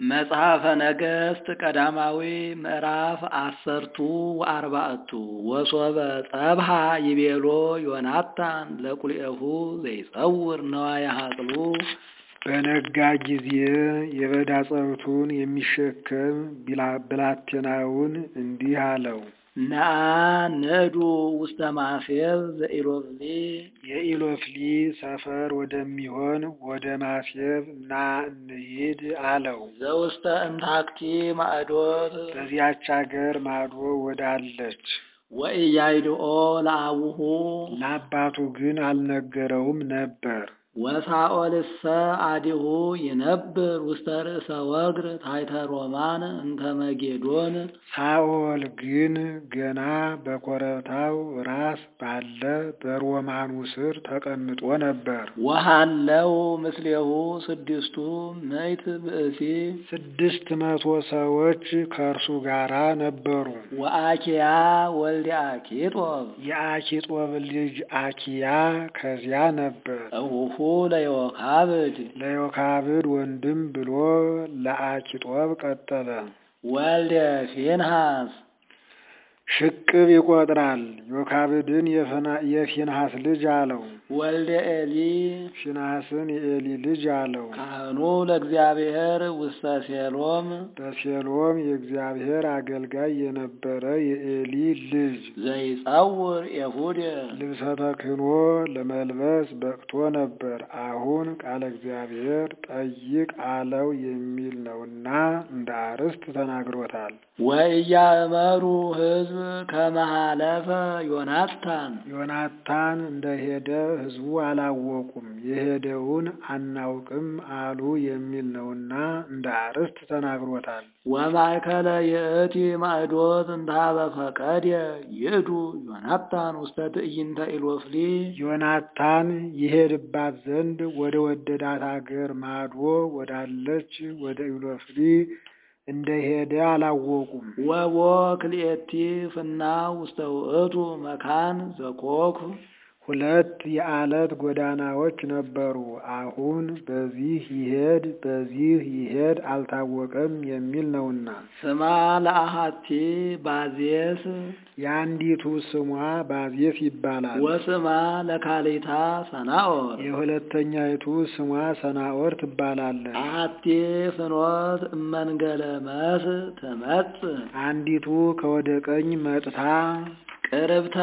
መጽሐፈ ነገሥት ቀዳማዊ ምዕራፍ አሰርቱ ወአርባዕቱ ወሶበ ጸብሃ ይቤሎ ዮናታን ለቁልኤሁ ዘይጸውር ነዋየ ሀቅሉ በነጋ ጊዜ የበዳ ጸብቱን የሚሸከም ብላቴናውን እንዲህ አለው፣ ነአ ንዕዱ ውስተ ማሴብ ዘኢሎፍሊ የኢሎፍሊ ሰፈር ወደሚሆን ወደ ማሴብ ና እንሂድ አለው። ዘውስተ እንታክቲ ማዕዶት በዚያች አገር ማዶ ወዳለች ወኢያይድኦ ለአቡሁ ለአባቱ ግን አልነገረውም ነበር። ወሳኦልሰ አዲሁ ይነብር ውስተ ርእሰ ወግር ታሕተ ሮማን እንተ መጌዶን ሳኦል ግን ገና በኮረብታው ራስ ባለ በሮማኑ ስር ተቀምጦ ነበር። ወሃለው ምስሌሁ ስድስቱ ምዕት ብእሲ ስድስት መቶ ሰዎች ከእርሱ ጋር ነበሩ። ወአኪያ ወልደ አኪጦብ የአኪጦብ ልጅ አኪያ ከዚያ ነበር። እሁሁ ለዮካብድ ለዮካብድ ወንድም ብሎ ለአኪጦብ ቀጠለ። ወልደ ፊንሃስ ሽቅብ ይቆጥራል። ዮካብድን የፊንሃስ ልጅ አለው። ወልደ ኤሊ ፊንሃስን የኤሊ ልጅ አለው። ካህኑ ለእግዚአብሔር ውስተ ሴሎም በሴሎም የእግዚአብሔር አገልጋይ የነበረ የኤሊ ልጅ ዘይጸውር ኤፉድ ልብሰ ተክህኖ ለመልበስ በቅቶ ነበር። አሁን ቃለ እግዚአብሔር ጠይቅ አለው የሚል ነውና እንደ አርስት ተናግሮታል። ወኢያእመሩ ሕዝብ ከመሃለፈ ዮናታን ዮናታን እንደሄደ ሕዝቡ አላወቁም፣ የሄደውን አናውቅም አሉ የሚል ነውና እንደ አርስት ተናግሮታል። ወማእከለ የእቲ ማዕዶት እንታበ ፈቀድ ይእዱ ዮናታን ውስተ ትዕይንተ ኢሎፍሊ ዮናታን ይሄድባት ዘንድ ወደ ወደዳት አገር ማዶ ወዳለች ወደ ኢሎፍሊ እንደሄደ አላወቁም። ወቦ ክልኤቲ ፍና ውስተ ውእቱ መካን ዘኮክ ሁለት የዓለት ጎዳናዎች ነበሩ። አሁን በዚህ ይሄድ በዚህ ይሄድ አልታወቀም የሚል ነውና ስማ ለአሃቲ ባዜስ የአንዲቱ ስሟ ባዜስ ይባላል። ወስማ ለካሊታ ሰናኦር የሁለተኛይቱ ስሟ ሰናኦር ትባላለች። አሃቲ ፍኖት እመንገለ መስ ትመጽእ አንዲቱ ከወደ ቀኝ መጥታ ቅርብተ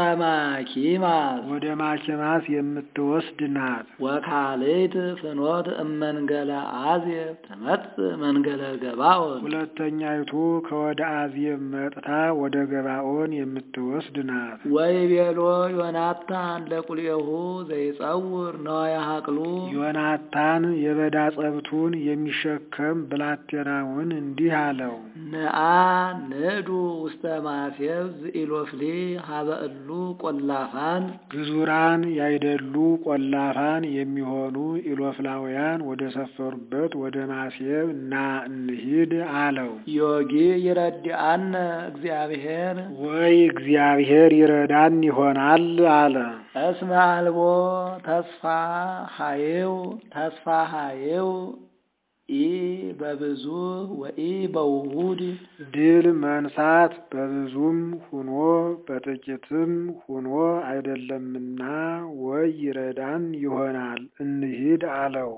ማኪማስ ወደ ማኪማስ የምትወስድ ናት። ወካልእት ፍኖት እመንገለ አዜብ ትመጽእ መንገለ ገባኦን ሁለተኛይቱ ከወደ አዜብ መጥታ ወደ ገባኦን የምትወስድ ናት። ወይቤሎ ዮናታን ለቁልኤሁ ዘይጸውር ነዋየ ሀቅሉ ዮናታን የበዳ ጸብቱን የሚሸከም ብላቴናውን እንዲህ አለው፣ ንአ ንዕዱ ውስተ ማሴብ ዝኢሎፍሊ ሀበ እሉ ቆላፋን ግዙራን ያይደሉ ቆላፋን የሚሆኑ ኢሎፍላውያን ወደ ሰፈሩበት ወደ ማሴብ እና እንሂድ አለው። ዮጊ ይረድአነ እግዚአብሔር ወይ እግዚአብሔር ይረዳን ይሆናል አለ። እስመ አልቦ ተስፋ ሀየው ተስፋ ሀየው ኢ በብዙ ወኢ በውሁድ ድል መንሳት በብዙም ሁኖ በጥቂትም ሁኖ አይደለምና ወይ ይረዳን ይሆናል እንሂድ አለው።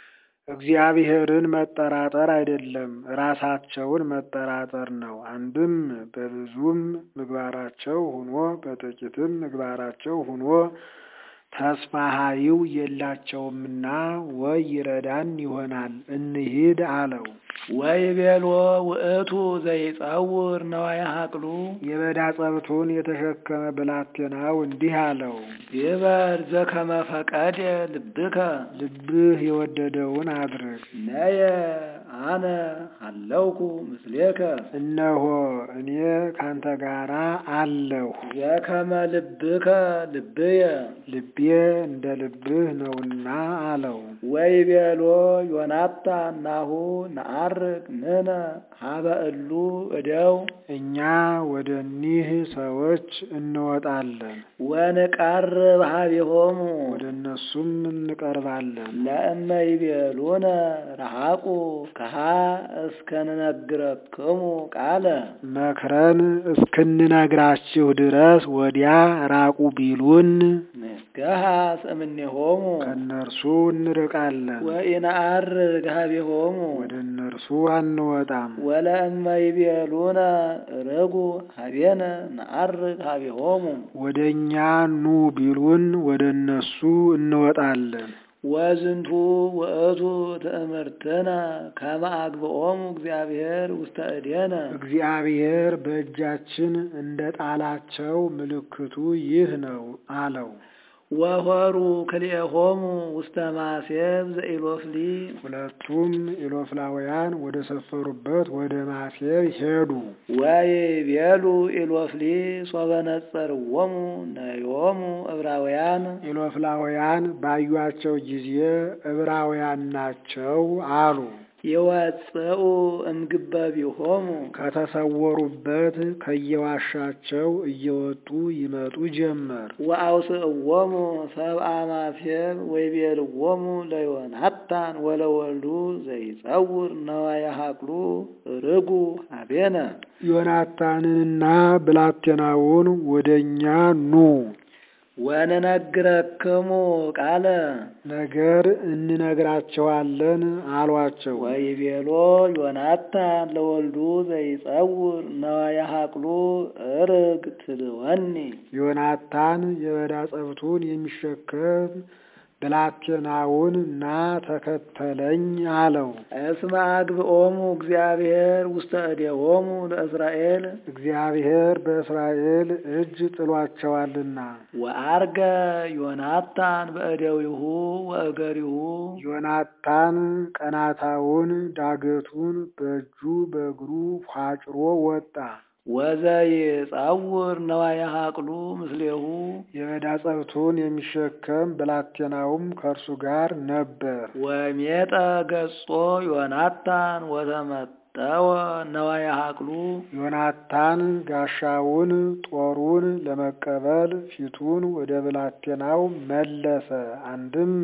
እግዚአብሔርን መጠራጠር አይደለም፣ ራሳቸውን መጠራጠር ነው። አንድም በብዙም ምግባራቸው ሁኖ በጥቂትም ምግባራቸው ሁኖ ተስፋ ሀይው የላቸውምና ወይ ይረዳን ይሆናል እንሂድ አለው። ወይ ቤሎ ውእቱ ዘይጸውር ነዋየ ሀቅሉ የበዳ ጸብቱን የተሸከመ ብላቴናው እንዲህ አለው፣ ይበር ዘከመ ፈቀደ ልብከ ልብህ የወደደውን አድርግ። ነየ አነ አለውኩ ምስሌከ እነሆ እኔ ካንተ ጋራ አለሁ። ዘከመ ልብከ ልብየ ልቤ እንደ ልብህ ነውና አለው። ወይ ቤሎ ዮናታን ናሁ ነአር ነዐርግ ንሕነ ሀበ እሉ እደው እኛ ወደ እኒህ ሰዎች እንወጣለን፣ ወንቃርብ ሀቤሆሙ ወደ እነሱም እንቀርባለን። ለእመ ይቤሉነ ረሃቁ ከሃ እስከንነግረክሙ ቃለ መክረን እስክንነግራችሁ ድረስ ወዲያ ራቁ ቢሉን ንስገሃስ እምኔሆሙ ከእነርሱ እንርቃለን፣ ወኢነዐርግ ሀቤሆሙ ወደ እነርሱ አንወጣም። ወለእመ ይቤሉነ ርጉ ሀቤነ ነዐርግ ሀቤሆሙ ወደ እኛ ኑ ቢሉን ወደ እነሱ እንወጣለን። ወዝንቱ ውእቱ ትእምርትነ ከመ አግብኦሙ እግዚአብሔር ውስተ እዴነ እግዚአብሔር በእጃችን እንደ ጣላቸው ምልክቱ ይህ ነው አለው። ወሆሩ ክልኤሆሙ ውስተ ማሴብ ዘኢሎፍሊ ሁለቱም ኢሎፍላውያን ወደ ሰፈሩበት ወደ ማሴብ ሄዱ። ወይቤሉ ኢሎፍሊ ሶበ ነጸርዎሙ ነዮሙ ዕብራውያን ኢሎፍላውያን ባዩአቸው ጊዜ ዕብራውያን ናቸው አሉ። ይወፅኡ እምግበቢሆሙ ከተሰወሩበት ከየዋሻቸው እየወጡ ይመጡ ጀመር። ወአውስእዎሙ ሰብአ ማሴብ ወይቤልዎሙ ለዮናታን ወለወልዱ ዘይጸውር ነዋየ ሀቅሉ ርጉ ሀቤነ ዮናታንንና ብላቴናውን ወደ እኛ ኑ ወንነግረክሙ ቃለ ነገር እንነግራቸዋለን አሏቸው። ወይቤሎ ዮናታን ለወልዱ ዘይጸውር ነዋየ ሀቅሉ እርግ ትልወኒ ዮናታን የበዳ ጸብቱን የሚሸከም ብላቴናውን ና ተከተለኝ አለው። እስመ አግብኦሙ እግዚአብሔር ውስተ እዴሆሙ ለእስራኤል እግዚአብሔር በእስራኤል እጅ ጥሏቸዋልና። ወአርገ ዮናታን በእደዊሁ ወእገሪሁ ዮናታን ቀናታውን ዳገቱን በእጁ በእግሩ ፏጭሮ ወጣ። ወዘይጸውር ነዋየ ሀቅሉ ምስሌሁ የበዳ ጸብቱን የሚሸከም ብላቴናውም ከእርሱ ጋር ነበር። ወሜጠ ገጾ ዮናታን ወተመጠወ ነዋየ ሀቅሉ ዮናታን ጋሻውን ጦሩን ለመቀበል ፊቱን ወደ ብላቴናው መለሰ። አንድም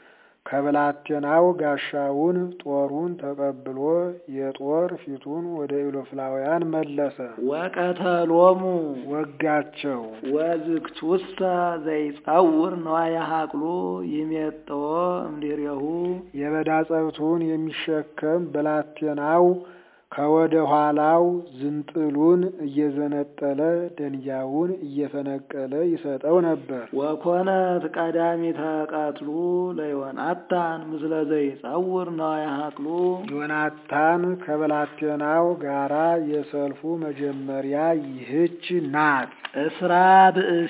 ከብላቴናው ጋሻውን ጦሩን ተቀብሎ የጦር ፊቱን ወደ ኢሎፍላውያን መለሰ። ወቀተሎሙ ወጋቸው። ወዝግቱሰ ዘይጸውር ነዋየ ሀቅሉ ይሜጠዎ እምድሬሁ የበዳ ጸብቱን የሚሸከም ብላቴናው ከወደ ኋላው ዝንጥሉን እየዘነጠለ ደንጊያውን እየፈነቀለ ይሰጠው ነበር። ወኮነት ቀዳሚተ ቀትሉ ለዮናታን ምስለ ዘይጸውር ነዋየ ሀቅሉ ዮናታን ከብላቴናው ጋራ የሰልፉ መጀመሪያ ይህች ናት። እስራ ብእሲ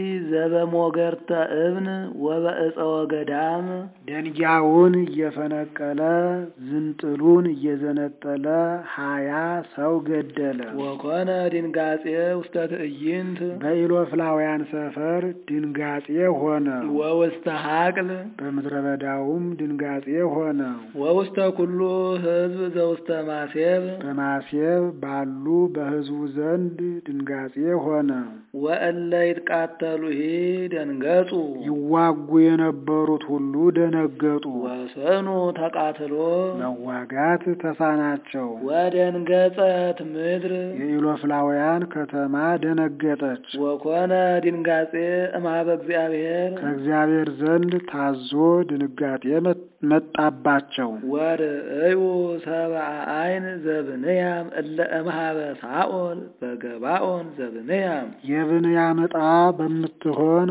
ዘበሞገርተ እብን ወበእፀ ወገዳም ደንጊያውን እየፈነቀለ ዝንጥሉን እየዘነጠለ ሀያ ሰው ገደለ። ወኮነ ድንጋጼ ውስተ ትዕይንት በኢሎፍላውያን ሰፈር ድንጋጼ ሆነ። ወውስተ ሀቅል በምድረ በዳውም ድንጋጼ ሆነ። ወውስተ ኩሉ ህዝብ ዘውስተ ማሴብ በማሴብ ባሉ በሕዝቡ ዘንድ ድንጋጼ ሆነ። ወእለ ይትቃተሉሂ ደንገጹ ይዋጉ የነበሩት ሁሉ ደነገጡ። ወሰኑ ተቃትሎ መዋጋት ተሳናቸው። ወደንገጸት ምድር የኢሎፍላውያን ከተማ ደነገጠች። ወኮነ ድንጋጼ እምኀበ እግዚአብሔር ከእግዚአብሔር ዘንድ ታዞ ድንጋጤ መጣባቸው። ወርእዩ ሰብአ አይን ዘብንያም እለ እምኀበ ሳኦል በገባኦን ዘብንያም የብንያም ዕጣ በምትሆን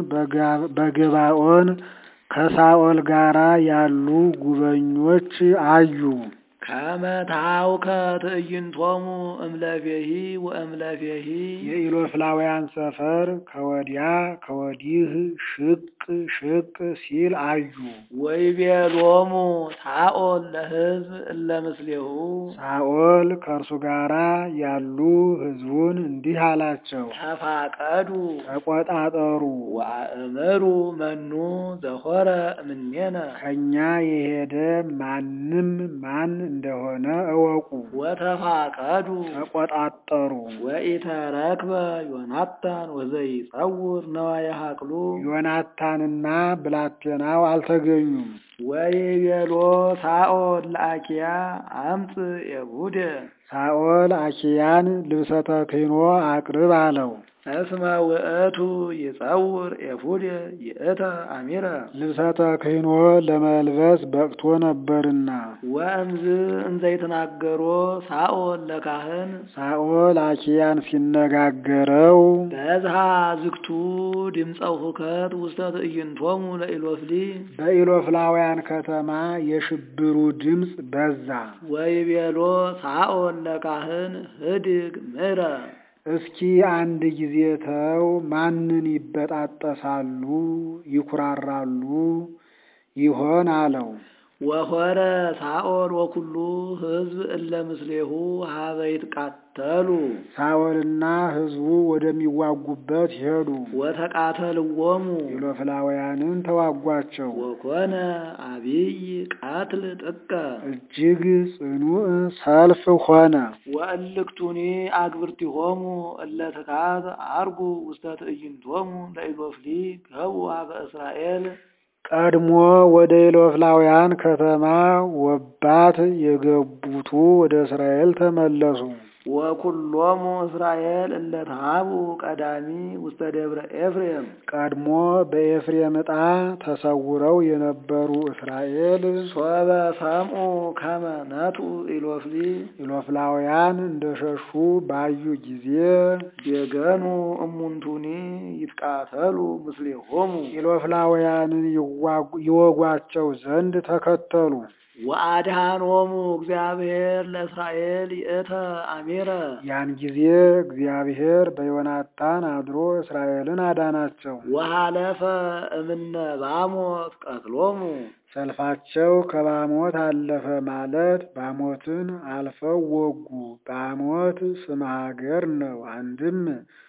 በገባኦን ከሳኦል ጋራ ያሉ ጉበኞች አዩ። ከመታውከ ትዕይንቶሙ እምለፌሂ ወእምለፌሂ የኢሎፍላውያን ሰፈር ከወዲያ ከወዲህ ሽቅ ሽቅ ሲል አዩ። ወይቤሎሙ ሳኦል ለሕዝብ እለ ምስሌሁ ሳኦል ከእርሱ ጋራ ያሉ ሕዝቡን እንዲህ አላቸው፣ ተፋቀዱ ተቆጣጠሩ፣ ወአእምሩ መኑ ዘሆረ እምኔነ ከእኛ የሄደ ማንም ማን እንደሆነ እወቁ። ወተፋቀዱ ተቆጣጠሩ። ወኢተረክበ ዮናታን ወዘይጸውር ነዋየ ሀቅሉ ዮናታንና ብላቴናው አልተገኙም። ወይቤሎ ሳኦል ለአኪያ አምፅ ኤቡደ ሳኦል አኪያን ልብሰ ተክህኖ አቅርብ አለው። እስመ ውእቱ ይጸውር ኤፉደ ይእተ አሚረ ልብሰ ተክህኖ ለመልበስ በቅቶ ነበርና። ወእምዝ እንዘይተናገሮ ሳኦል ለካህን ሳኦል አኪያን ሲነጋገረው በዝሃ ዝግቱ ድምፀ ሁከት ውስተ ትዕይንቶሙ ለኢሎፍሊ በኢሎፍላውያን ከተማ የሽብሩ ድምፅ በዛ። ወይቤሎ ሳኦል ለካህን ህድግ ምረ እስኪ አንድ ጊዜ ተው፣ ማንን ይበጣጠሳሉ ይኩራራሉ ይሆን አለው። ወሆረ ሳኦል ወኩሉ ህዝብ እለ ምስሌሁ ሀበ ይትቃተሉ ሳኦልና ሕዝቡ ወደሚዋጉበት ሄዱ። ወተቃተልዎሙ ኢሎፍላውያንን ተዋጓቸው። ወኮነ አቢይ ቃትል ጥቀ እጅግ ጽኑዕ ሰልፍ ሆነ። ወእልክቱኒ አግብርቲሆሙ እለ ትካት አርጉ ውስተ ትዕይንቶሙ ለኢሎፍሊ ገቡ ሀበ እስራኤል ቀድሞ ወደ ኢሎፍላውያን ከተማ ወባት የገቡቱ ወደ እስራኤል ተመለሱ። ወኩሎሙ እስራኤል እለ ተሃቡ ቀዳሚ ውስተ ደብረ ኤፍሬም ቀድሞ በኤፍሬም ዕጣ ተሰውረው የነበሩ እስራኤል ሶበ ሰምኡ ከመ ነትኡ ኢሎፍሊ ኢሎፍላውያን እንደሸሹ ባዩ ጊዜ የገኑ እሙንቱኒ ይትቃተሉ ምስሌሆሙ ኢሎፍላውያንን ይዋጉ- ይወጓቸው ዘንድ ተከተሉ። ወአድኃኖሙ እግዚአብሔር ለእስራኤል ይእተ አሚረ ያን ጊዜ እግዚአብሔር በዮናታን አድሮ እስራኤልን አዳናቸው። ወሃለፈ እምነ ባሞት ቀትሎሙ ሰልፋቸው ከባሞት አለፈ ማለት ባሞትን አልፈው ወጉ። ባሞት ስመ ሀገር ነው። አንድም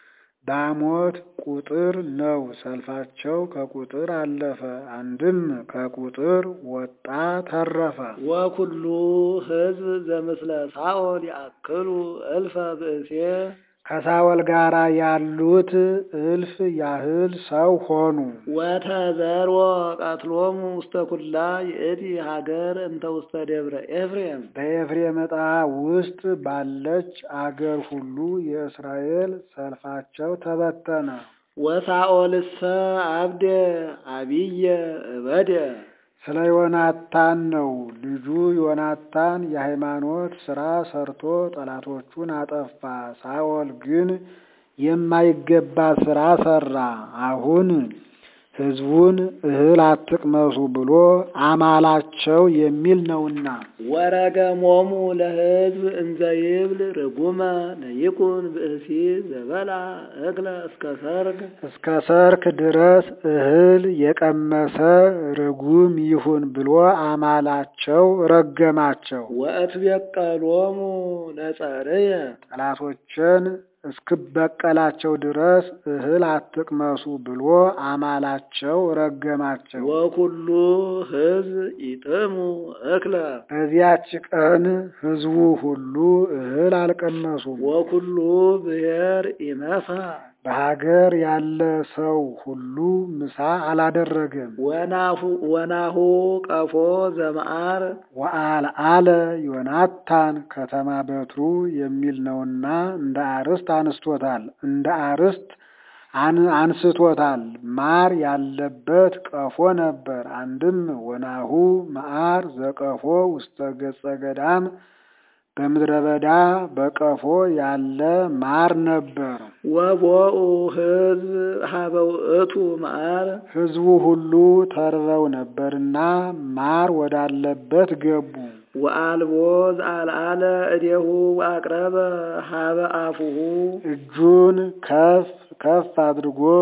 ባሞት ቁጥር ነው። ሰልፋቸው ከቁጥር አለፈ። አንድም ከቁጥር ወጣ ተረፈ። ወኩሉ ሕዝብ ዘምስለ ሳኦል ያክሉ እልፈ ብእሴ ከሳወል ጋር ያሉት እልፍ ያህል ሰው ሆኑ። ወተዘርወ ቀትሎሙ ውስተ ኩላ ይእቲ ሀገር እንተ ውስተ ደብረ ኤፍሬም በኤፍሬም ዕጣ ውስጥ ባለች አገር ሁሉ የእስራኤል ሰልፋቸው ተበተነ። ወሳኦልሰ አብደ አቢየ እበደ ስለ ዮናታን ነው። ልጁ ዮናታን የሃይማኖት ሥራ ሰርቶ ጠላቶቹን አጠፋ። ሳኦል ግን የማይገባ ሥራ ሠራ። አሁን ሕዝቡን እህል አትቅመሱ ብሎ አማላቸው የሚል ነውና ወረገሞሙ ለሕዝብ እንዘ ይብል ርጉመ ለይኩን ብእሲ ዘበላ እክለ እስከ ሰርግ እስከ ሰርክ ድረስ እህል የቀመሰ ርጉም ይሁን ብሎ አማላቸው፣ ረገማቸው። ወእትቤቀሎሙ ለጸርየ ጠላቶችን እስክበቀላቸው ድረስ እህል አትቅመሱ ብሎ አማላቸው፣ ረገማቸው። ወኩሉ ሕዝብ ይጥሙ እክለ በዚያች ቀን ሕዝቡ ሁሉ እህል አልቀመሱም። ወኩሉ ብሔር ኢመሳ በሀገር ያለ ሰው ሁሉ ምሳ አላደረገም። ወናሁ ወናሁ ቀፎ ዘመዓር ወአልዓለ ዮናታን ከተማ በትሩ የሚል ነውና እንደ አርስት አንስቶታል። እንደ አርስት አን- አንስቶታል። ማር ያለበት ቀፎ ነበር። አንድም ወናሁ መዓር ዘቀፎ ውስተ ገጸ ገዳም በምድረ በዳ በቀፎ ያለ ማር ነበር። ወቦኡ ሕዝብ ሀበ ውእቱ መዓር ሕዝቡ ሁሉ ተርበው ነበርና ማር ወዳለበት ገቡ። ወአልቦ ዘአልዓለ እዴሁ ወአቅረበ ሀበ አፉሁ እጁን ከፍ ከፍ አድርጎ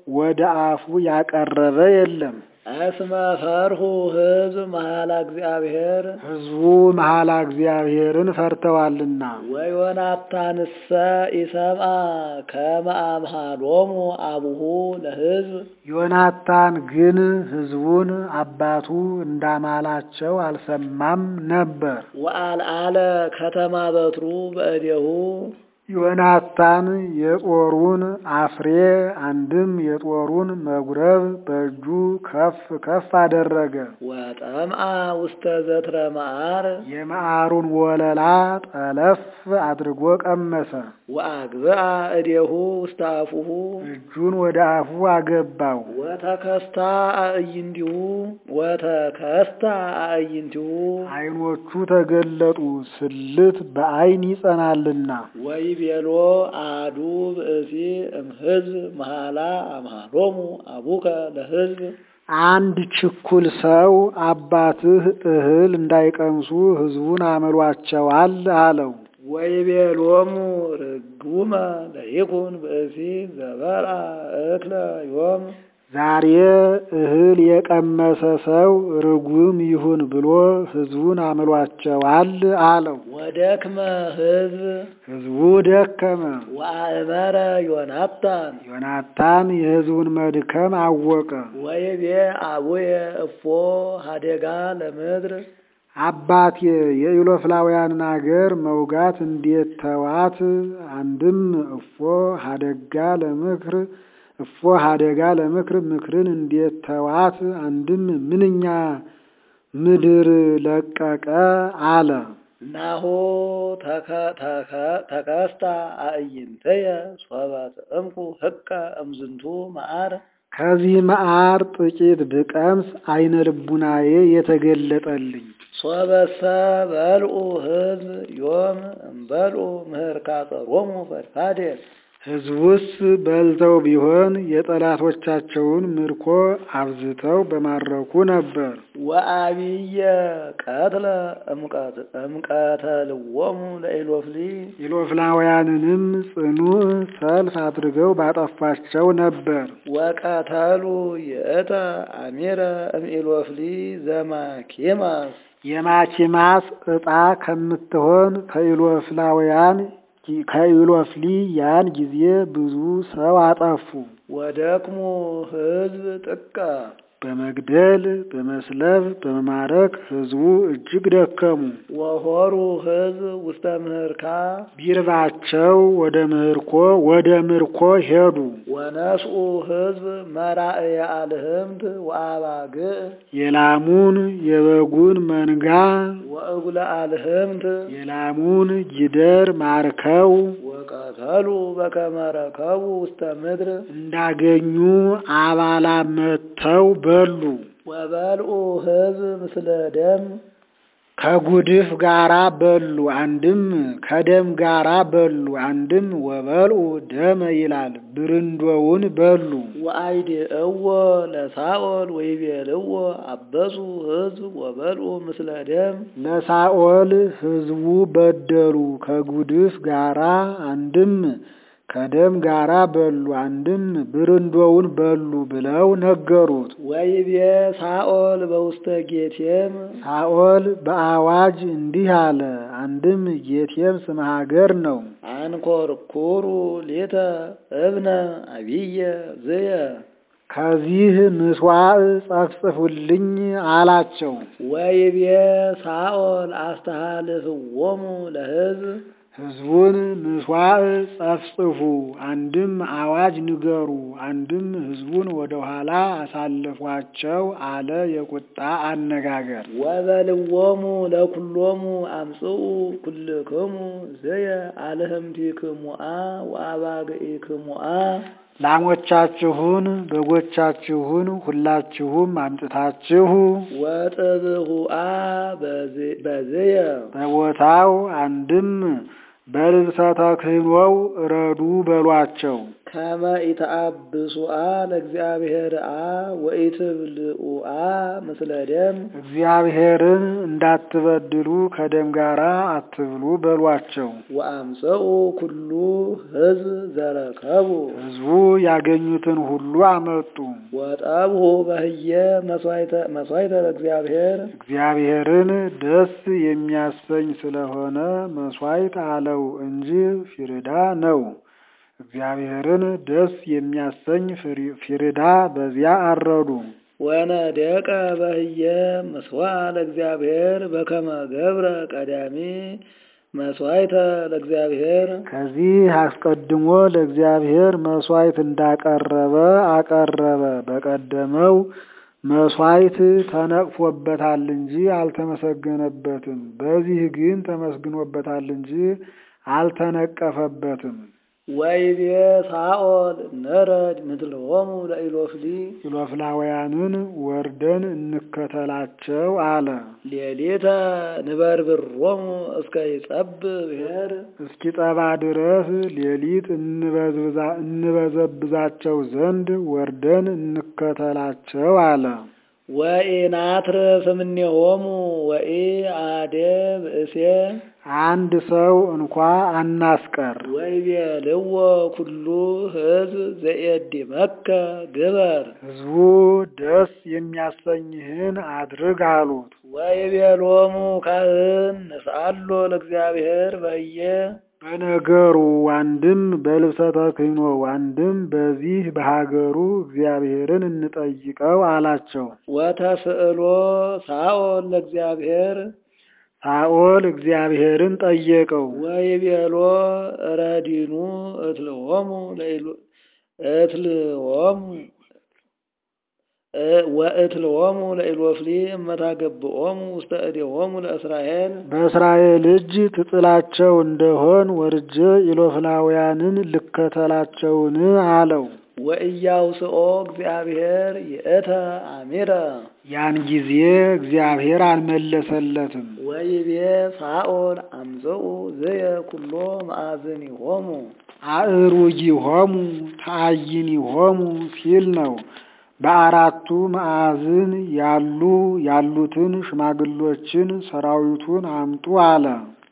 ወደ አፉ ያቀረበ የለም። እስመ ፈርሁ ሕዝብ መሐላ እግዚአብሔር ሕዝቡ መሐላ እግዚአብሔርን ፈርተዋልና። ወዮናታንሰ ኢሰምዐ ከመ አምሃሎሙ አቡሁ ለሕዝብ ዮናታን ግን ሕዝቡን አባቱ እንዳማላቸው አልሰማም ነበር። ወአልዓለ ከተማ በትሩ በእዴሁ ዮናታን የጦሩን አፍሬ አንድም የጦሩን መጉረብ በእጁ ከፍ ከፍ አደረገ። ወጠምዐ ውስተ ዘትረ መዓር የመዓሩን ወለላ ጠለፍ አድርጎ ቀመሰ። ወአግብአ እዴሁ ውስተ አፉሁ እጁን ወደ አፉ አገባው። ወተከስታ አእይንቲሁ ወተከስታ አእይንቲሁ ዓይኖቹ ተገለጡ፣ ስልት በዓይን ይጸናልና። ወይቤሎ አሐዱ ብእሲ እምሕዝብ መሐላ አምሃሎሙ አቡከ ለሕዝብ አንድ ችኩል ሰው አባትህ እህል እንዳይቀምሱ ሕዝቡን አምሏቸዋል አለው። ወይቤሎሙ ርጉመ ለይኩን ብእሲ ዘበልዐ እክለ ዮም ዛሬ እህል የቀመሰ ሰው ርጉም ይሁን ብሎ ሕዝቡን አምሏቸዋል አለው። ወደክመ ሕዝብ ሕዝቡ ደከመ። ወአእመረ ዮናታን ዮናታን የሕዝቡን መድከም አወቀ። ወይቤ አቡየ እፎ ሀደጋ ለምድር አባቴ የኢሎፍላውያንን አገር መውጋት እንዴት ተዋት? አንድም እፎ ሀደጋ ለምክር እፎ ሀደጋ ለምክር ምክርን እንዴት ተዋት? አንድም ምንኛ ምድር ለቀቀ አለ። ናሁ ተከስታ አእይንተየ ሶበ ትእምኩ ህቀ እምዝንቱ መዓር ከዚህ መዓር ጥቂት ብቀምስ አይነ ልቡናዬ የተገለጠልኝ። ሶበሰ በልዑ ሕዝብ ዮም እምበልዑ ምህርካ ጸሮሙ ፈድፋዴ ሕዝቡስ በልተው ቢሆን የጠላቶቻቸውን ምርኮ አብዝተው በማረኩ ነበር። ወአብየ ቀትለ እምቀተልዎሙ ለኢሎፍሊ ኢሎፍላውያንንም ጽኑዕ ሰልፍ አድርገው ባጠፏቸው ነበር። ወቀተሉ ይእተ አሚረ እምኢሎፍሊ ዘማኪማስ የማኪማስ ዕጣ ከምትሆን ከኢሎፍላውያን ከኢሎፍሊ ያን ጊዜ ብዙ ሰው አጠፉ። ወደክሙ ሕዝብ ጥቀ በመግደል በመስለብ በመማረክ ሕዝቡ እጅግ ደከሙ። ወሆሩ ሕዝብ ውስተ ምህርካ ቢርባቸው ወደ ምህርኮ ወደ ምርኮ ሄዱ። ወነስኡ ሕዝብ መራእየ አልህምት ወአባግዕ የላሙን የበጉን መንጋ ወእጉለ አልህምት የላሙን ጊደር ማርከው ወቀተሉ በከመ ረከቡ ውስተ ምድር እንዳገኙ አባላ መጥተው በሉ። ወበልዑ ሕዝብ ምስለ ደም ከጉድፍ ጋራ በሉ። አንድም ከደም ጋራ በሉ። አንድም ወበልዑ ደመ ይላል። ብርንዶውን በሉ። ወአይድእዎ ለሳኦል ወይቤልዎ አበሱ ሕዝብ ወበልዑ ምስለ ደም ለሳኦል ሕዝቡ በደሉ ከጉድፍ ጋራ አንድም ከደም ጋራ በሉ አንድም ብርንዶውን በሉ ብለው ነገሩት። ወይቤ ሳኦል በውስተ ጌቴም ሳኦል በአዋጅ እንዲህ አለ። አንድም ጌቴም ስመ ሀገር ነው። አንኮርኩሩ ሌተ እብነ አብየ ዝየ ከዚህ ምስዋዕ ጸፍጽፉልኝ አላቸው። ወይቤ ሳኦል አስተሃልፍዎሙ ለሕዝብ ሕዝቡን ምስዋዕ ጸፍጽፉ፣ አንድም አዋጅ ንገሩ፣ አንድም ሕዝቡን ወደ ኋላ አሳልፏቸው አለ የቁጣ አነጋገር። ወበልዎሙ ለኩሎሙ አምጽኡ ኩልክሙ ዘየ አልህምቲክሙአ ወአባግዒክሙአ ላሞቻችሁን በጎቻችሁን ሁላችሁም አምጥታችሁ ወጥብሁአ በዝየ በቦታው አንድም በልብሰ ተክህኖው እረዱ በሏቸው። ከመ ኢተአብሱአ ለእግዚአብሔር አ ወኢትብልዑአ ምስለ ደም እግዚአብሔርን እንዳትበድሉ ከደም ጋር አትብሉ በሏቸው። ወአምጽኡ ኩሉ ሕዝብ ዘረከቡ ሕዝቡ ያገኙትን ሁሉ አመጡ። ወጠብሑ በህየ መስዋዕተ ለእግዚአብሔር እግዚአብሔርን ደስ የሚያሰኝ ስለሆነ መስዋዕት አለው እንጂ ፊርዳ ነው። እግዚአብሔርን ደስ የሚያሰኝ ፊርዳ በዚያ አረዱ። ወነደቀ በህየ ምስዋዕ ለእግዚአብሔር በከመ ገብረ ቀዳሚ መስዋዕተ ለእግዚአብሔር ከዚህ አስቀድሞ ለእግዚአብሔር መስዋዕት እንዳቀረበ አቀረበ። በቀደመው መስዋዕት ተነቅፎበታል እንጂ አልተመሰገነበትም። በዚህ ግን ተመስግኖበታል እንጂ አልተነቀፈበትም። ወይቤ ሳኦል ነረድ ምድልሆሙ ለኢሎፍሊ ኢሎፍላውያንን ወርደን እንከተላቸው አለ። ሌሊተ ንበርብሮሙ እስከ ይጸብ ብሔር እስኪጠባ ድረስ ሌሊት እንበዘብዛቸው ዘንድ ወርደን እንከተላቸው አለ። ወኢናትርፍ እምኔሆሙ ወኢ አሐደ ብእሴ አንድ ሰው እንኳ አናስቀር። ወይቤልዎ ኩሉ ሕዝብ ዘየድመከ ግበር ሕዝቡ ደስ የሚያሰኝህን አድርግ አሉት። ወይቤሎሙ ካህን ንስአሎ ለእግዚአብሔር በየ በነገሩ አንድም በልብሰ ተክህኖ አንድም በዚህ በሀገሩ እግዚአብሔርን እንጠይቀው አላቸው። ወተስእሎ ሳኦል ለእግዚአብሔር ሳኦል እግዚአብሔርን ጠየቀው። ወይቤሎ ረዲኑ እትልዎሙ እትልዎሙ ወእትልዎሙ ለኢሎፍሊ እመታገብኦሙ ውስተ እዴሆሙ ለእስራኤል በእስራኤል እጅ ትጥላቸው እንደሆን ወርጄ ኢሎፍላውያንን ልከተላቸውን አለው። ወኢያውስኦ እግዚአብሔር ይእተ አሚረ ያን ጊዜ እግዚአብሔር አልመለሰለትም። ወይቤ ሳኦል አምጽኡ ዝየ ኩሎ መአዝኒሆሙ አእሩጊሆሙ ተአይኒሆሙ ሲል ነው። በአራቱ ማዕዝን ያሉ ያሉትን ሽማግሎችን ሰራዊቱን አምጡ አለ።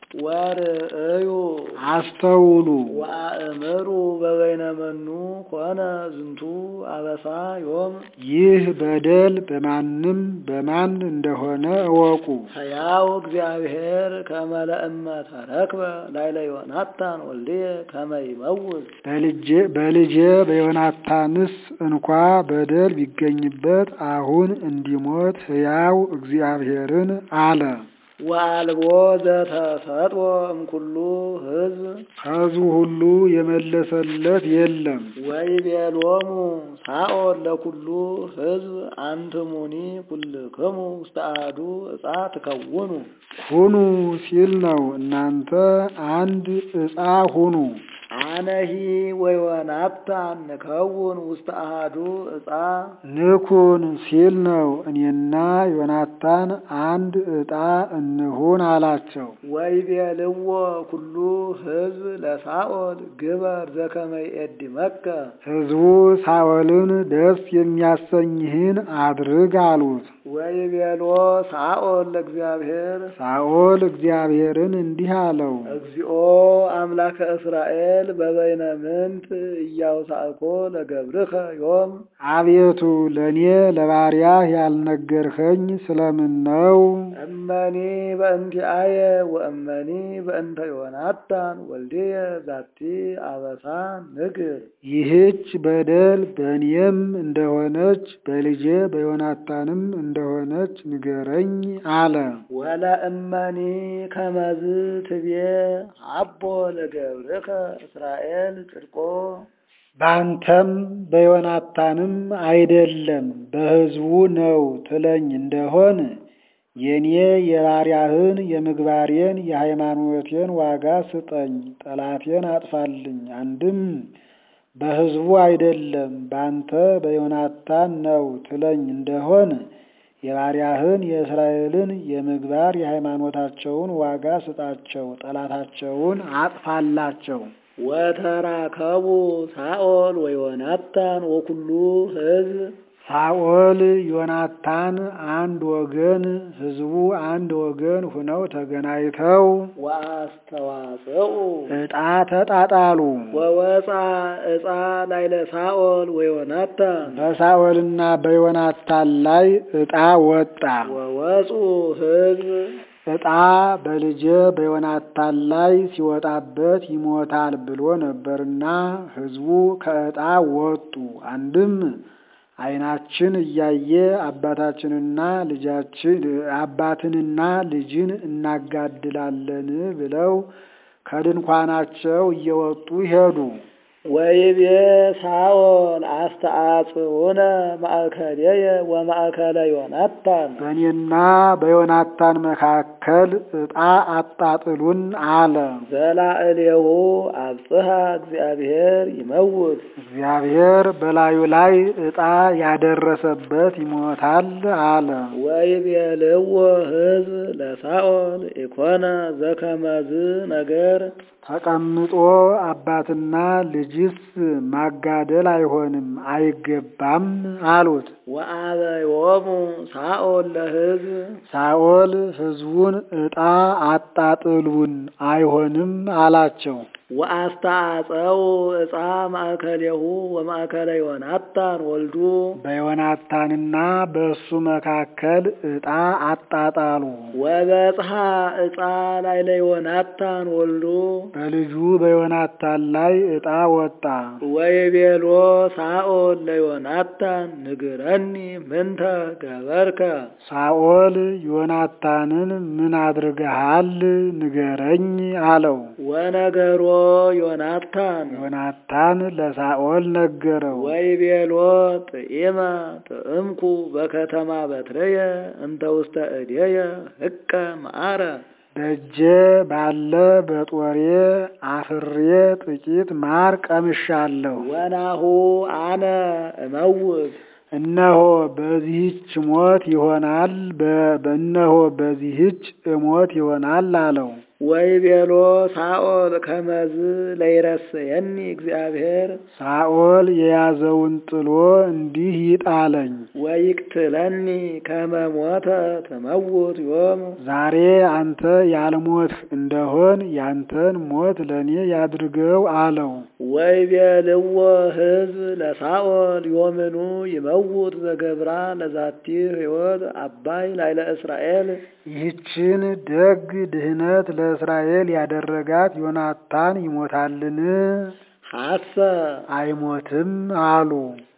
ወርእዩ አስተውሉ ወአእምሩ በበይነ መኑ ኮነ ዝንቱ አበሳ ዮም ይህ በደል በማንም በማን እንደሆነ እወቁ። ሕያው እግዚአብሔር ከመ ለእመ ተረክበ ላዕለ ዮናታን ወልድየ ከመ ይመውት በልጄ በዮናታንስ እንኳ በደል ቢገኝበት አሁን እንዲሞት ሕያው እግዚአብሔርን አለ። ወአልቦ ዘተሰጥኦ እምኩሉ ሕዝብ ሕዝቡ ሁሉ የመለሰለት የለም። ወይቤሎሙ ሳኦል ለኩሉ ሕዝብ አንትሙኒ ኩልክሙ ውስተ አሐዱ ዕፃ ትከውኑ ሁኑ ሲል ነው። እናንተ አንድ ዕፃ ሁኑ። አነሂ ወዮናታን ንከውን ውስተ አሐዱ ዕፃ ንኩን ሲል ነው። እኔና ዮናታን አንድ ዕጣ እንሁን አላቸው። ወይቤልዎ ኩሉ ሕዝብ ለሳኦል ግበር ዘከመ ይእድመከ ሕዝቡ ሳኦልን ደስ የሚያሰኝህን አድርግ አሉት። ወይቤሎ ሳኦል ለእግዚአብሔር ሳኦል እግዚአብሔርን እንዲህ አለው፣ እግዚኦ አምላከ እስራኤል በበይነ ምንት እያውሳእኮ ለገብርከ ዮም አቤቱ ለእኔ ለባሪያህ ያልነገርኸኝ ስለምን ነው? እመኒ በእንቲአየ ወእመኒ በእንተ ዮናታን ወልድየ ዛቲ አበሳ ንግር ይህች በደል በእኔም እንደሆነች በልጄ በዮናታንም እንደሆነች ንገረኝ አለ። ወለእመኒ ከመዝ ትቤ አቦ ለገብርከ እስራኤል ጽድቆ በአንተም በዮናታንም አይደለም በሕዝቡ ነው ትለኝ እንደሆን የኔ የባሪያህን የምግባሬን የሃይማኖቴን ዋጋ ስጠኝ፣ ጠላቴን አጥፋልኝ። አንድም በሕዝቡ አይደለም በአንተ በዮናታን ነው ትለኝ እንደሆን የባሪያህን የእስራኤልን የምግባር የሃይማኖታቸውን ዋጋ ስጣቸው፣ ጠላታቸውን አጥፋላቸው። ወተራከቡ ሳኦል ወዮናታን ወኩሉ ሕዝብ ሳኦል ዮናታን አንድ ወገን ሕዝቡ አንድ ወገን ሁነው ተገናኝተው ወአስተዋጽኡ ዕጣ ተጣጣሉ። ወወፃ ዕፃ ላይለ ሳኦል ወዮናታን በሳኦልና በዮናታን ላይ ዕጣ ወጣ። ወወፁ ሕዝብ ዕጣ በልጄ በዮናታን ላይ ሲወጣበት ይሞታል ብሎ ነበርና ሕዝቡ ከዕጣ ወጡ። አንድም ዓይናችን እያየ አባታችንና ልጃችን አባትንና ልጅን እናጋድላለን ብለው ከድንኳናቸው እየወጡ ሄዱ። ወይቤ ሳኦል አስተአጽኡነ ማእከልየ ወማእከለ ዮናታን በእኔና በዮናታን መካከል ዕጣ አጣጥሉን አለ። ዘላዕሌሁ አብጽሐ እግዚአብሔር ይመውት እግዚአብሔር በላዩ ላይ ዕጣ ያደረሰበት ይሞታል አለ። ወይቤልዎ ሕዝብ ለሳኦል ኢኮነ ዘከመዝ ነገር ተቀምጦ አባትና ልጅስ ማጋደል አይሆንም አይገባም አሉት። ወአበዮሙ ሳኦል ለሕዝብ ሳኦል ሕዝቡን ዕጣ አጣጥሉን አይሆንም አላቸው። ወአስተአጸው ዕፃ ማእከሌሁ ወማእከለ ዮናታን ወልዱ በዮናታንና በእሱ መካከል ዕጣ አጣጣሉ። ወበጽሐ ዕፃ ላይለ ዮናታን ወልዱ በልጁ በዮናታን ላይ ዕጣ ወጣ። ወይቤሎ ሳኦል ለዮናታን ንግረኒ ምንተ ገበርከ ሳኦል ዮናታንን ምን አድርገሃል ንገረኝ አለው። ወነገሮ ዮናታን ዮናታን ለሳኦል ነገረው። ወይቤሎ ጥኢመ ጥእምኩ በከተማ በትረየ እንተ ውስተ እዴየ ህቀ መዓረ በእጄ ባለ በጦሬ አፍሬ ጥቂት ማር ቀምሻለሁ። ወናሁ አነ እመውት እነሆ በዚህች ሞት ይሆናል በእነሆ በዚህች እሞት ይሆናል አለው። ወይቤሎ ሳኦል ከመዝ ለይረስየኒ እግዚአብሔር ሳኦል የያዘውን ጥሎ እንዲህ ይጣለኝ። ወይቅትለኒ ከመ ሞተ ትመውት ዮም ዛሬ አንተ ያልሞትህ እንደሆን ያንተን ሞት ለእኔ ያድርገው አለው። ወይቤልዎ ሕዝብ ለሳኦል ዮምኑ ይመውት ዘገብራ ለዛቲ ሕይወት አባይ ላይለ እስራኤል ይህችን ደግ ድህነት ለእስራኤል ያደረጋት ዮናታን ይሞታልን? ሐሰ አይሞትም አሉ።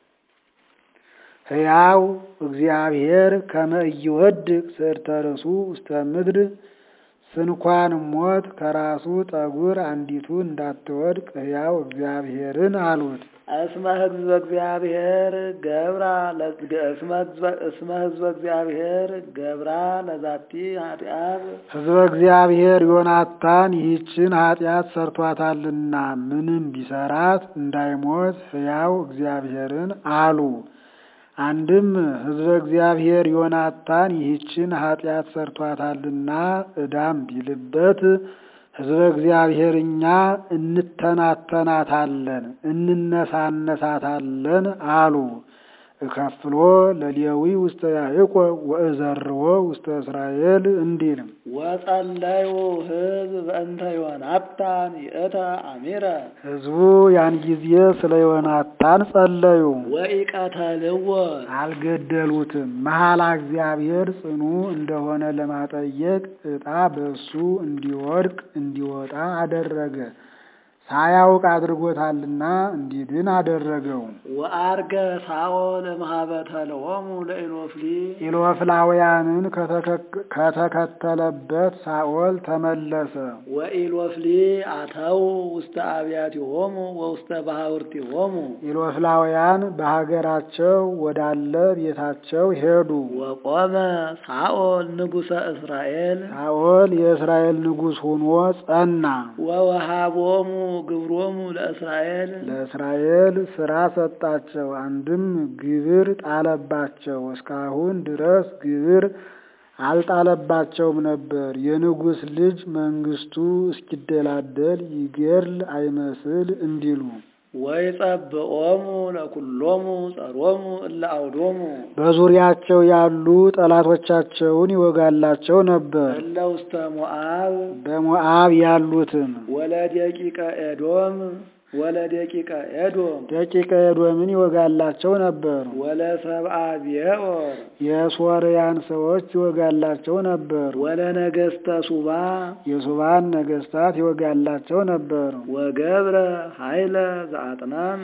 ሕያው እግዚአብሔር ከመ ኢይወድቅ ስዕርተ ርእሱ ውስተ ምድር ስንኳን ሞት ከራሱ ጠጉር አንዲቱ እንዳትወድቅ ሕያው እግዚአብሔርን አሉት። እስመ ሕዝበ እግዚአብሔር ገብራ እስመ ሕዝበ እግዚአብሔር ገብራ ለዛቲ ኃጢአት ሕዝበ እግዚአብሔር ዮናታን ይህችን ኃጢአት ሰርቷታልና ምንም ቢሰራት እንዳይሞት ሕያው እግዚአብሔርን አሉ። አንድም ሕዝበ እግዚአብሔር ዮናታን ይህችን ኃጢአት ሰርቷታልና ዕዳም ቢልበት ሕዝበ እግዚአብሔር እኛ እንተናተናታለን እንነሳነሳታለን አሉ። እከፍሎ ለሌዊ ውስተ ያዕቆብ ወእዘርዎ ውስተ እስራኤል እንዲል ወጸለዩ ሕዝብ በእንተ ዮናታን ይእተ አሚረ ሕዝቡ ያን ጊዜ ስለ ዮናታን ጸለዩ። ወኢቀተልዎ አልገደሉትም። መሐላ እግዚአብሔር ጽኑ እንደሆነ ለማጠየቅ ዕጣ በእሱ እንዲወድቅ እንዲወጣ አደረገ። ሳያውቅ አድርጎታልና እንዲድን አደረገው። ወአርገ ሳኦል እምኀበተ ለኦሙ ለኢሎፍሊ ኢሎፍላውያንን ከተከተለበት ሳኦል ተመለሰ። ወኢሎፍሊ አተው ውስተ አብያቲሆሙ ወውስተ ባሕውርቲሆሙ ኢሎፍላውያን በሀገራቸው ወዳለ ቤታቸው ሄዱ። ወቆመ ሳኦል ንጉሠ እስራኤል ሳኦል የእስራኤል ንጉሥ ሆኖ ጸና። ወወሃቦሙ ግብሮሙ ለእስራኤል ለእስራኤል ሥራ ሰጣቸው። አንድም ግብር ጣለባቸው። እስካሁን ድረስ ግብር አልጣለባቸውም ነበር። የንጉሥ ልጅ መንግስቱ እስኪደላደል ይገድል አይመስል እንዲሉ ወይጸብዖሙ ለኩሎሙ ጸሮሙ እለ አውዶሙ በዙሪያቸው ያሉ ጠላቶቻቸውን ይወጋላቸው ነበር። እለ ውስተ ሞዓብ በሞዓብ ያሉትን ወለደቂቀ ኤዶም ወለደቂቀ ኤዶም ደቂቀ ኤዶምን ይወጋላቸው ነበር። ወለሰብአ ብዔር የሶርያን ሰዎች ይወጋላቸው ነበር። ወለነገሥተ ሱባ የሱባን ነገስታት ይወጋላቸው ነበር። ወገብረ ኃይለ ዘአጥናን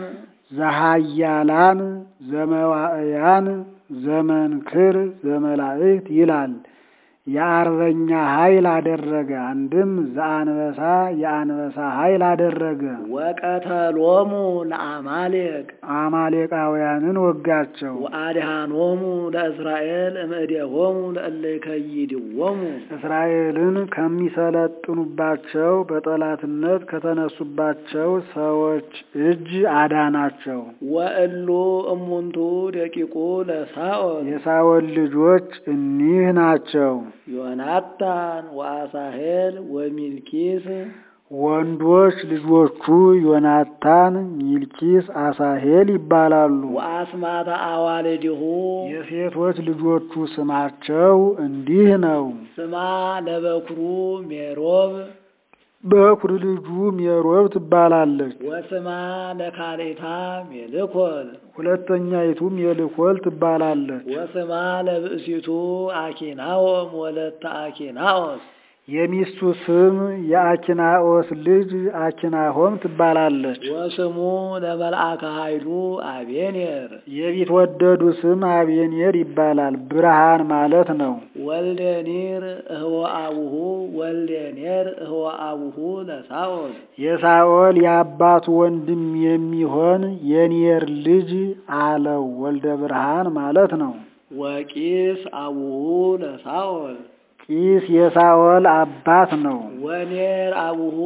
ዘሃያላን ዘመዋእያን ዘመንክር ዘመላእክት ይላል። የአርበኛ ኃይል አደረገ። አንድም ዘአንበሳ የአንበሳ ኃይል አደረገ። ወቀተሎሙ ለአማሌቅ አማሌቃውያንን ወጋቸው። ወአድኃኖሙ ለእስራኤል እምእዴሆሙ ለእለ ይከይድዎሙ እስራኤልን ከሚሰለጥኑባቸው በጠላትነት ከተነሱባቸው ሰዎች እጅ አዳናቸው። ወእሉ እሙንቱ ደቂቁ ለሳኦል የሳኦል ልጆች እኒህ ናቸው። ዮናታን ወአሳሄል ወሚልኪስ ወንዶች ልጆቹ ዮናታን፣ ሚልኪስ፣ አሳሄል ይባላሉ። ወአስማተ አዋልድሁ የሴቶች ልጆቹ ስማቸው እንዲህ ነው። ስማ ለበኩሩ ሜሮብ በኩር ልጁ ሜሮብ ትባላለች። ወስማ ለካሌታ ሜልኮል ሁለተኛይቱ ሜልኮል ትባላለች። ወስማ ለብእሲቱ አኪናኦም ወለተ አኪናኦስ የሚስቱ ስም የአኪናኦስ ልጅ አኪናሆም ትባላለች። ወስሙ ለመልአከ ኃይሉ አቤኔር የቢትወደዱ ስም አቤኔር ይባላል። ብርሃን ማለት ነው። ወልደ ኒር እህወ አቡሁ ወልደ ኔር እህወ አቡሁ ለሳኦል የሳኦል የአባቱ ወንድም የሚሆን የኔር ልጅ አለው። ወልደ ብርሃን ማለት ነው። ወቂስ አቡሁ ለሳኦል ቂስ የሳኦል አባት ነው። ወኔር አቡሁ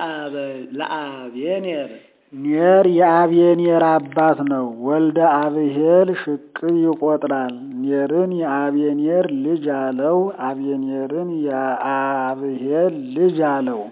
ለአቤኔር ኔር የአቤኔር አባት ነው። ወልደ አብሄል ሽቅብ ይቆጥራል። ኔርን የአቤኔር ልጅ አለው። አቤኔርን የአብሄል ልጅ አለው።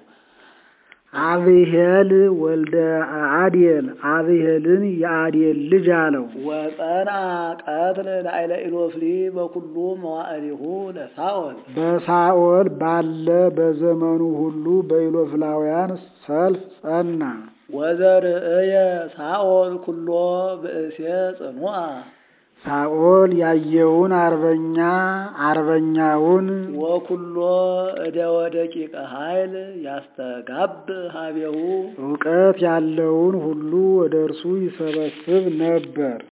አብሄል ወልደ አዴል አብሄልን የአዴል ልጅ አለው። ወፀና ቀትል ላዕለ ኢሎፍሊ በኩሉ መዋዕሊሁ ለሳኦል በሳኦል ባለ በዘመኑ ሁሉ በኢሎፍላውያን ሰልፍ ጸና። ወዘርእየ ሳኦል ኩሎ ብእሴ ጽኑአ ሳኦል ያየውን አርበኛ አርበኛውን ወኩሎ እደ ወደቂቀ ኃይል ያስተጋብ ሀቤሁ እውቀት ያለውን ሁሉ ወደ እርሱ ይሰበስብ ነበር።